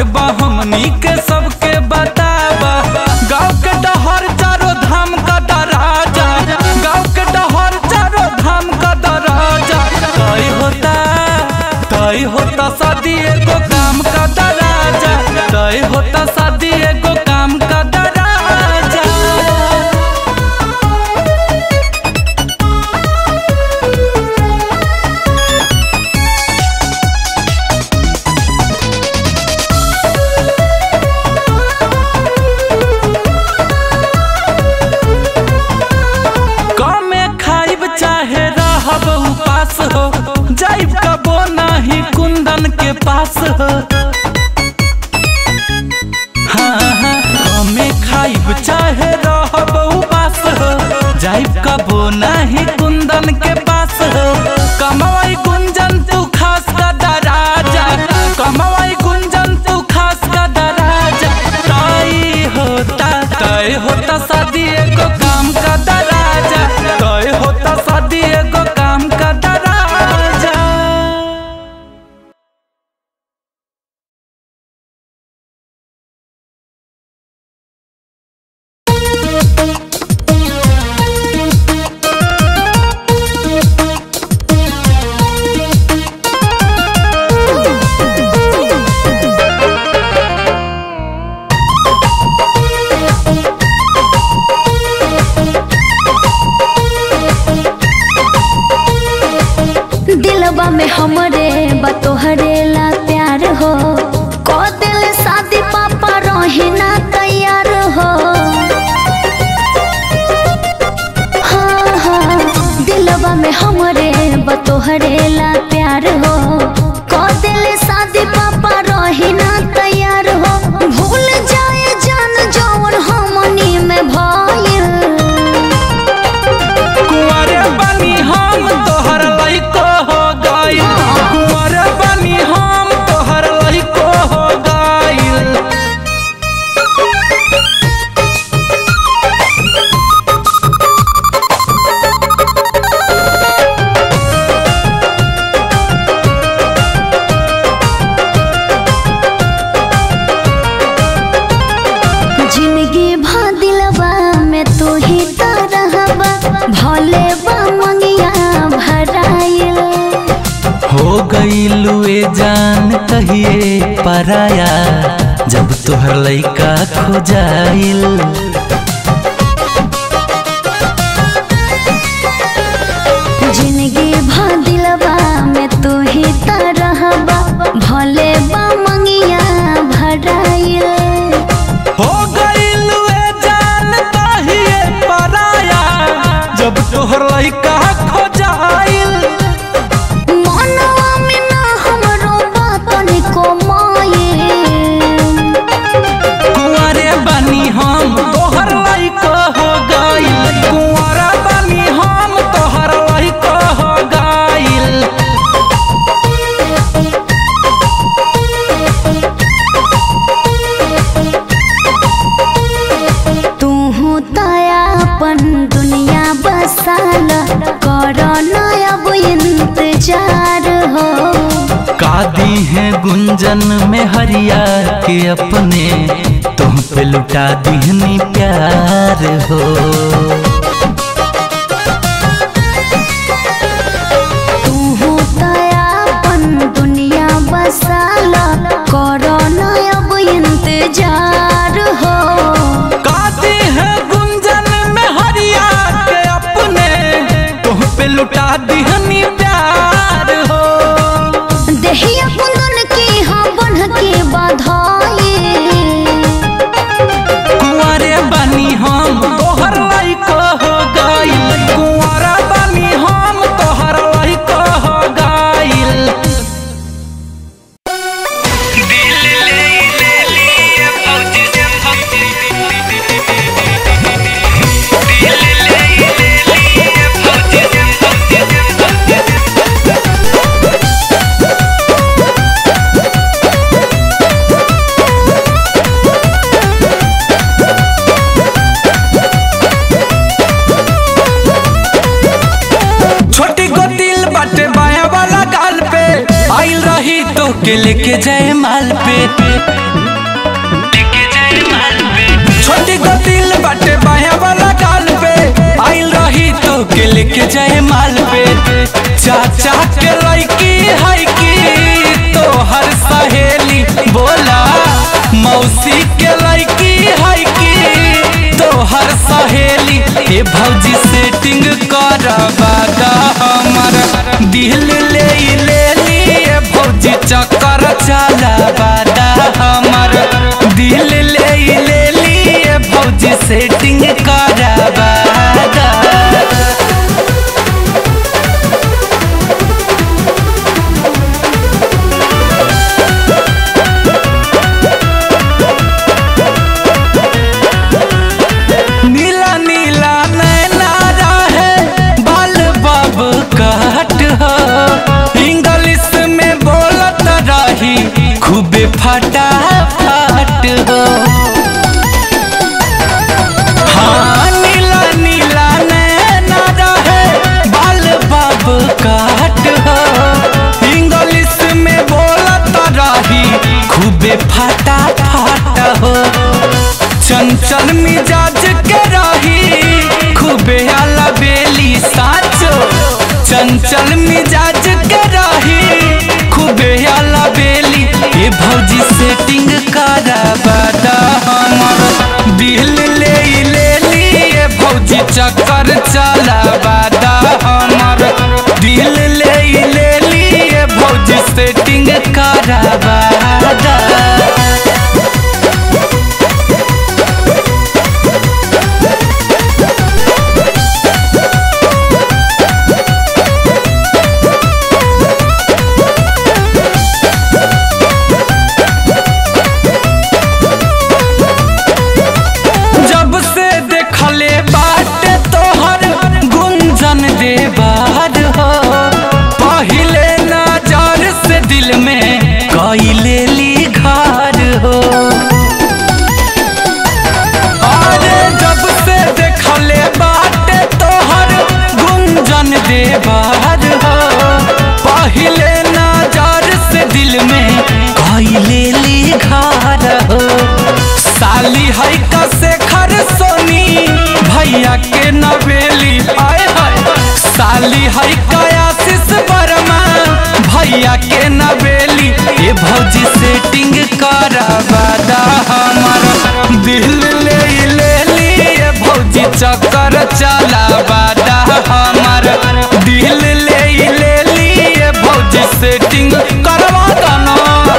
खबर बा हमनी के सबके बताबा गाँव के डहर चारो धाम का दराजा गाँव के डहर चारो धाम का दराजा तय होता तय होता शादी एगो काम का दराजा तय होता शादी एगो काम का दराजा कमे खाइब चाहे रहब उपास हो जाइब कबो नाही कुंदन के पास हो हाँ, हाँ, कमे खाइब चाहे रहब उपास हो जाइब कबो नाही कुंदन के पास हो कमाई गुंजन तू खास का दराजा कमाई गुंजन तू खास का दराजा तय होता तय होता शादी एगो काम का दराजा तय होता शादी एगो काम का दराजा दिलवा में हमरे बतोहरे ला प्यार हो को दिल शादी पापा रहे ना तैयार हो हाँ हाँ दिलवा में हमरे बतोहरे ला प्यार हो को दिल शादी पापा रहे ना तैयार हो भूल जाए जान जौन हमनी में भइल कुंवरे बनी हम तोहर लइको हो गइल कुंवरे बनी हम तोहर लइको हो गइल जिंदगी भा दिलवा में तू ही तो रहबा भले बा मंगिया भराइल हो गइलू ए जान कहिए पराया जब तोहर लइका खो जाइल जिंदगी भा दिलवा में तू ही तो रहबा भले बा मंगिया भराइल हो गइलू ए जान कहिए पराया जब तोहर लइका खो जाइल मनवा में ना हमरो बातन को माये कुंवरे बनी हम तोहर लइको हो गइल कुंवरा बनी हम तोहर लइको हो गइल तू अपन दुनिया बसाल कर अब इंतजार हो का दी है गुंजन में हरिया के अपने तुम पे लुटा दीहनी प्यार हो तू अपन दुनिया बसाल कर अब इंतजार हो काती है गुंजन में हरिया के अपने तुम पे लुटा दीहनी प्यार हो देहिया कुंदन की हाँ बन के बधाई कुंवरे बनी हम तोहर लइको हो गइल कुंवरा बनी हम तोहर लइको हो गइल के लेके जाए माल पे छोटी गतिल बाटे बाया वाला गाल पे आइल रही तो के लेके जाए माल पे चाचा के लड़की है की तो हर सहेली बोला मौसी के लड़की है की तो हर सहेली ए भौजी सेटिंग करवा दा हमर दिल ले ले लिए भौजी चक्कर चलावा दा हमर दिल ले ले लिए भौजी सेटिंग करवा दा नीला नीला नैना रहे बाल बाब काट हो इंग्लिश में बोलत रही खूबे फटा फट हो हाँ नीला नीला नैना रहे बाल बाब काट हो इंग्लिश में बोलत रही खूबे फटा फट हो चंचल मिजाज के रही खूबे आला बेली साचो चंचल मिजाज के रही खूबे आला बेली ए भौजी सेटिंग करवा दा हमर दिल ले ले लिए भौजी चक्कर चलावा दा हमर दिल ले ले लिए भौजी सेटिंग करवा दा जब से देखले बाटे तोहर गुंजन दे बाहर हो पहिले नजर से दिल में कैले ली घर हो अरे जब से देखले बाटे तोहर गुंजन दे बाहर हो पहिले नजर से दिल में कैले ली घर हो साली है कसे खर सोनी भैया के नवेली आए हाय साली है कयासिस वर्मा भैया के नवेली ए भौजी सेटिंग करवा दा हमर दिल ले ले लिए भौजी चक्कर चलावा दा हमर दिल ले ले लिए भौजी सेटिंग करवा दा ना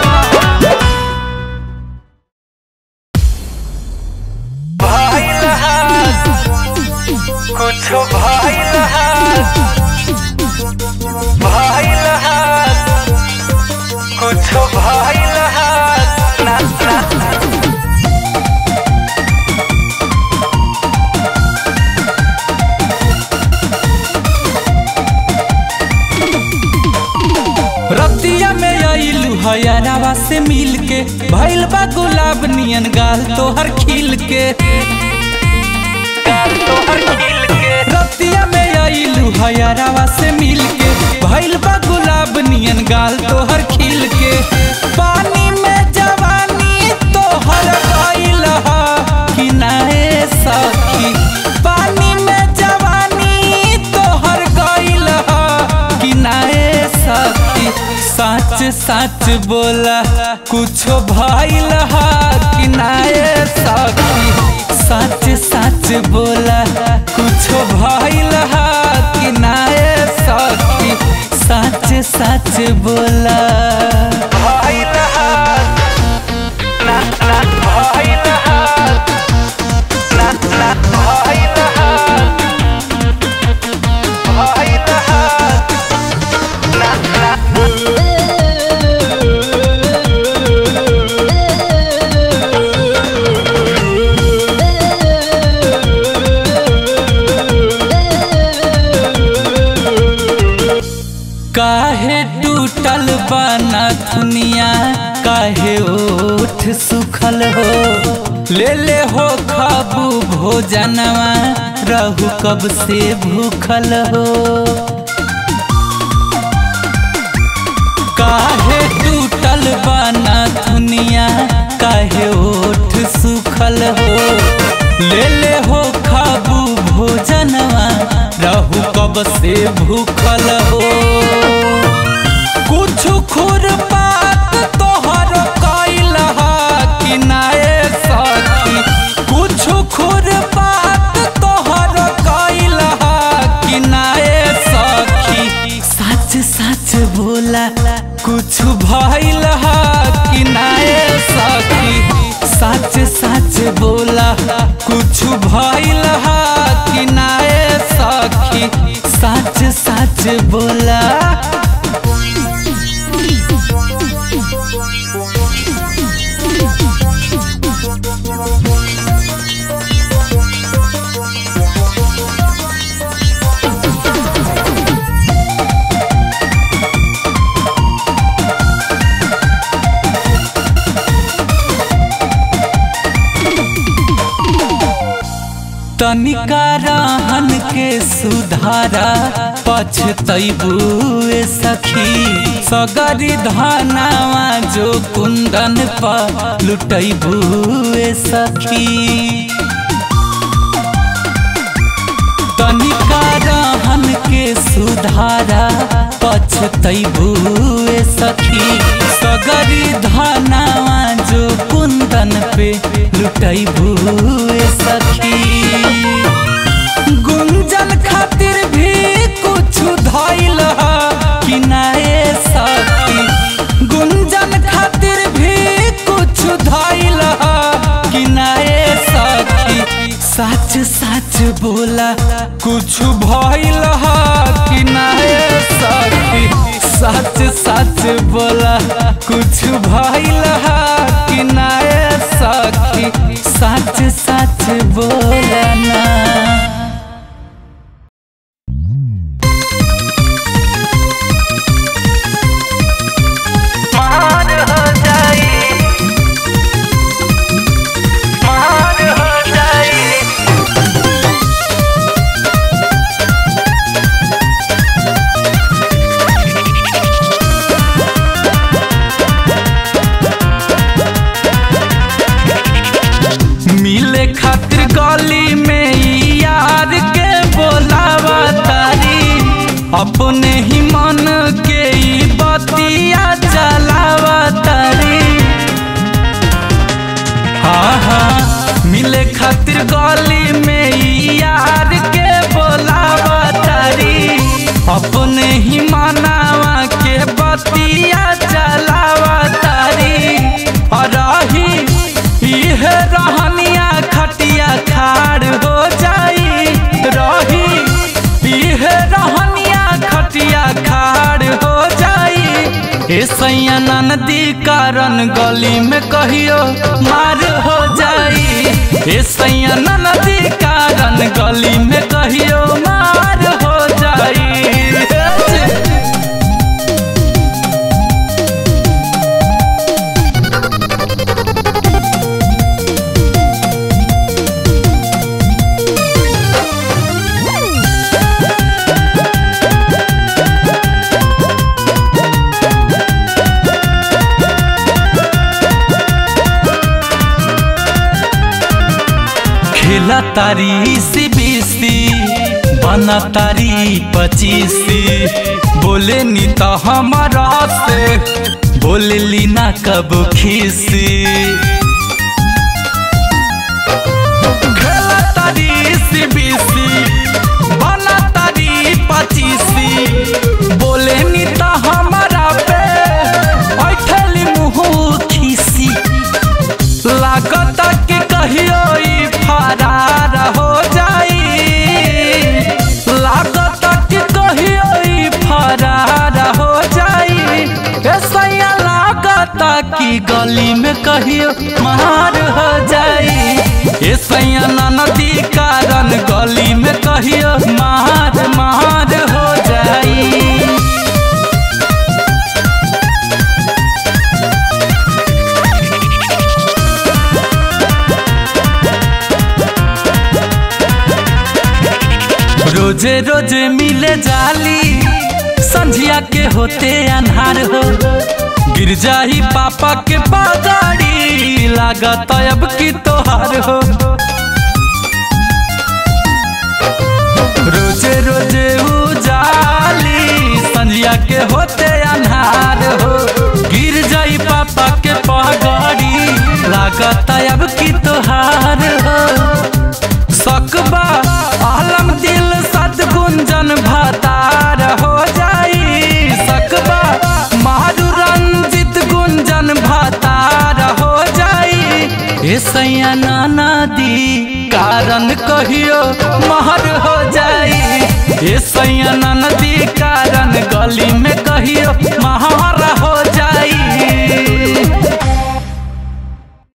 भइल हाल कुछो भइल हाल भइल हाल कुछो भइल हाल ना ना रतिया में आइलू हयारावा से मिल के भइल बा गुलाब नियन गाल तोहर खिल के गाल तोहर खिल के रतिया में आइलू हयारावा से मिल के भइल बा गुलाब नियन गाल तोहर खिल के पानी में जवानी तोहर गइल ह कि नाए सखी पानी में जवानी तोहर गइल ह कि नाए सखी सच सच बोला कुछो भइल ह कि नाए सखी सच सच बोला कुछो भइल ह कि नाए सखी सच सच बोला भइल हाल ना ना भइल हाल ना ना भइल हाल भइल हाल ना ना काहे टूटल बना दुनिया काहे ओठ सुखल हो ले ले हो खाबू भोजनवा रहू कब से भूखल हो काहे टूटल बना दुनिया काहे ओठ सुखल हो ले ले हो खाबू भोजनवा रहू कब से भूखल हो कुछ खुर बात तोहर कैल कि नाए सखी कुछ खुर बात तोहर कैल कि नाए सखी सच सच बोला कुछ भइल कि नाए सखी सच सच बोला कुछ भइल कि नाए सखी सच सच बोला तनिका रहन के सुधारा पछतैबुए सखी सगरी धनावा जो कुंदन पर लुटैबुए सखी तनिका रहन के सुधारा पछतैबुए सखी सगरी धनावा जो कुंदन पे लुटैबुए सखी गुंजन खातिर भी कुछ धैल कि नाए सखी गुंजन खातिर भी कुछ धैल कि नाए सखी सच सच बोला कुछ भइल कि नाए सखी सच सच बोला कुछ भइल कि नाए सखी सच सच बोला ना मान हो जाई मान हो जाई मिले खातिर गली में ई यार के बोलावा तारी अपने ही मन के ई बतिया चलावा तारी हाँ हाँ मिले खातिर गली में ई यार के बोलावा तारी अपने ही मनावा के बतिया चलावा तारी और रही इहे रहनिया खटिया खाड़ हो जाई रही इहे रहनिया खटिया खाड़ हो जाई ए सैया नदी कारण गली में कहियो मार हो जाई ए सैया नदी कारण गली में कहियो मार हो जाई खेला तारी सी बीसी बना तारी पचीसी बोले नी तो हमारा से बोले ली ना कब खीसी खेला तारी सी बीसी बना तारी पचीसी बोले नी तो हमारा पे बैठली मुँह खीसी लागत के कहियो ई फरार हो जाई लागत के कहियो ई फरार हो जाई ऐसा लागत की गली में कहियो मार हो जाई ऐसा नदी कारण गली में कहियो मार मार हो जाई रोजे रोजे मिले जाली संझिया के होते अनहार हो गिर जाही पापा के पगाड़ी लागत अब की तोहार हो रोजे रोजे उजाली संजिया के होते अन्हार हो गिर जाई पापा के पगाड़ी लागत अब की तोहार हो सकबा आलम दिल सदगुंजन भतार हो जाई सकबा मारू रंजित गुंजन भतार हो जाई ए सैया नाना दी कारण कहियो महर हो जाई ए सैया नाना दी कारण गली में कहियो महर हो जाई